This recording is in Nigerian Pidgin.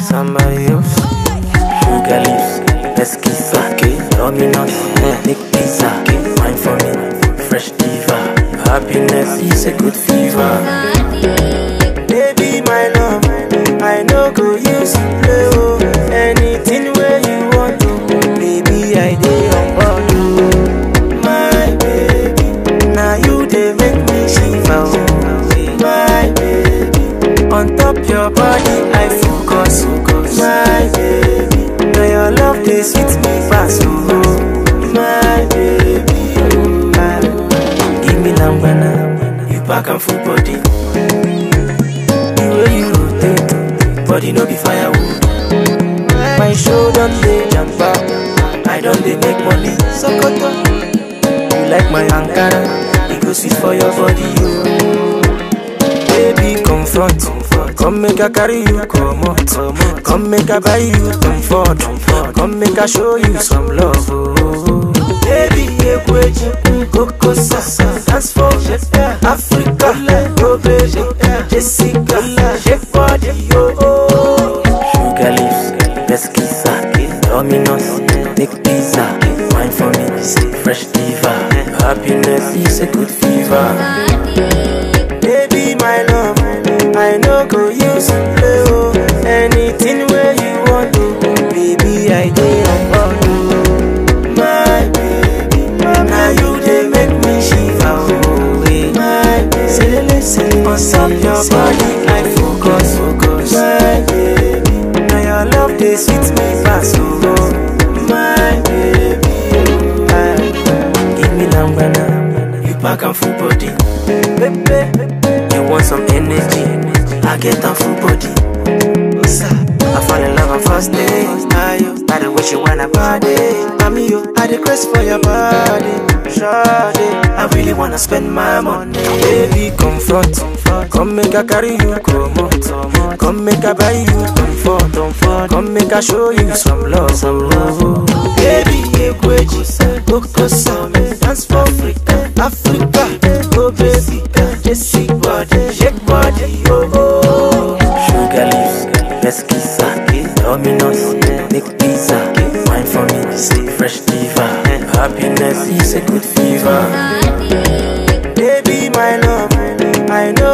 somebody else. Sugar leaves, pesquisa, Domino's, Nick pizza, wine for me, fresh diva. Happiness is a good fever. Baby, my love, I know go use you play oh. Anything where you want to, baby, I dey on board oh. My baby, now you dey make me shiver oh. My baby, on top your body I focus My baby, now your love dey sweet me pass oh. My baby, oh. Ah. give me lambana, you pack am full body. The way you rotate, body no be firewood. My show don dey jamba, I don dey make money. Sokoto, you like my Ankara, e go sweet for your body, yo. Baby, confront, come make I carry you comot. Come make I buy you comfort, come make I show you some love. Oh. Baby, ekweji, koko sasa, dance for Africa, go baby, Jessica, shake body, yo. Sugar leaves, pesquisa, Domino's, Nick pizza, wine for me, fresh diva. Happiness is a good fever. Baby, my love, I know go use you play oh. Anything where you want to, baby, I dey on board oh. My baby, now you dey make me shiver oh. eh. My baby, on top your body I focus, focus. My baby, now your love dey sweet me pass oh. My baby, oh. Ah, give me lambana, you pack am full body. Baby, you want some energy? I get am full body. I fall in love on first day. Ayo, by the way she wanna body. I'm you, I the craze for your body. Shawty, I really wanna spend my money. Baby, confront, come make I carry you come out. Come make I buy you comfort. Come make I show you some love, some love. Baby, ekweji, koko same, dance for Africa, Africa, oh baby, Jesse body, shake body, oh oh. Sugar leaves, pesquisa, Domino's, Nick pizza, wine for me, fresh diva. Happiness is a good fever. Baby, my love, I know